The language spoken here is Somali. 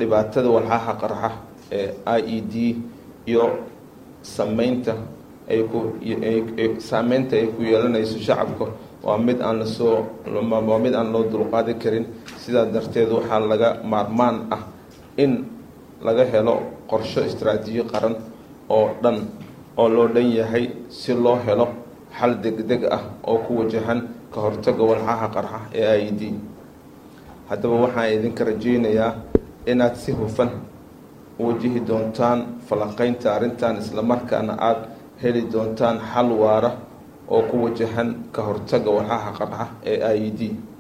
dhibaatada walxaha qarxa ee i e d iyo sameynta ay ku saameynta ay ku yeelanayso shacabka waa mid aan lasoo waa mid aan loo dulqaadi karin sidaa darteed waxaa laga maarmaan ah in laga helo qorsho istraatiiji qaran oo dhan oo loo dhan yahay si loo helo xal degdeg ah oo ku wajahan ka hortaga walxaha qarxa ee i e d haddaba waxaan idinka rajeynayaa inaad si hufan wajihi doontaan falanqeynta arrintan islamarkaana aada heli doontaan xal waara oo ku wajahan ka hortaga walxaha qarxa ee i e d